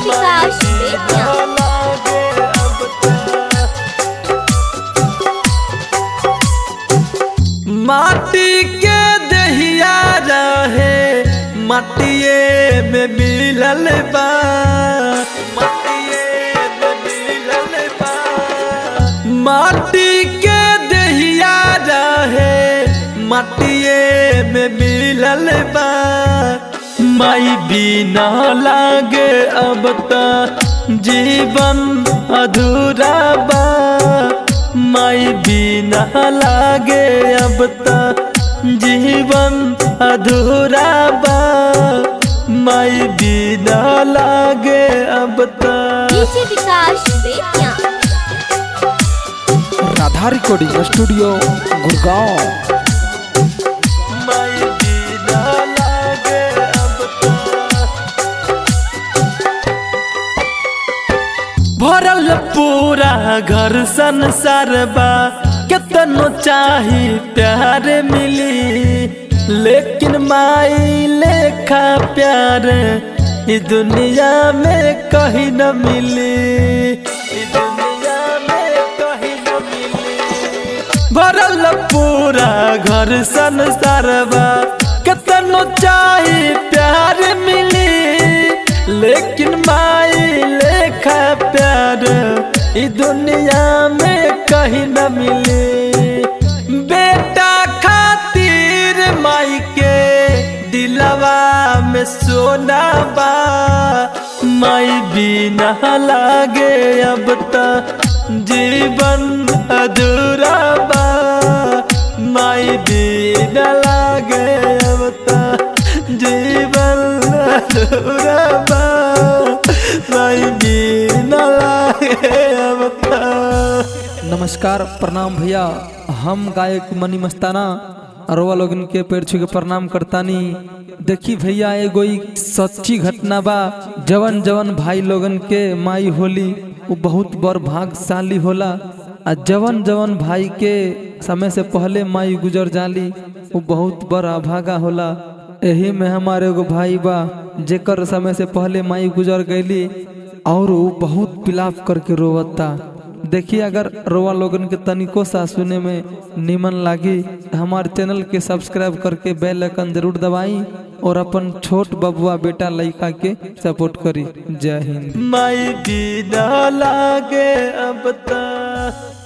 विकास बेतिया माटी के दहिया रहे मटिए में मिलल बा मटिए में मिलल बा माटी के दहिया रहे मटिए में मिलल बा माई बिना लागे अब त जीवन अधूरा बा माई बिना लागे अब त जीवन अधूरा बा माई बिना लागे अब त DJ Vikas Bettiah Radha recording studio Gurgaon माई बिना लागे अब त भरल पूरा घर संसार बा केतनो चाही प्यार मिली लेकिन माई लेखा प्यार ई दुनिया में कहीं न मिली ई दुनिया में कहीं न मिली भरल पूरा घर संसार बा केतनो चाही प्यार मिली लेकिन माई लेखा प्यार ई दुनिया में कहीं न मिली बेटा खातिर माई के दिलवा में सोना बा माई बिना लागे अब त जीवन अधूरा बा माई बिना लागे अब त जीवन अधूरा बा माई बिना लागे अब त नमस्कार प्रणाम भैया हम गायक मनी मस्ताना अरवा लोगन के पैर छू के प्रणाम करतानी देखी भैया एगो ई सच्ची घटना बा जवन जवन भाई लोगन के माई होली वो बहुत बड़ भाग्यशाली होला आ जवन जवन भाई के समय से पहले माई गुजर जाली वो बहुत बड़ अभागा होला एही में हमारे एगो भाई बा जेकर समय से पहले माई गुजर गईली और वो बहुत पिलाप करके रोवता देखिए अगर रोवा लोगन के तनिको सा सुने में निमन लागी तो हमारे चैनल के सब्सक्राइब करके बेल आइकन जरूर दबाई और अपन छोट बबुआ बेटा लड़का के सपोर्ट करी जय हिंद माई बिना लागे अब त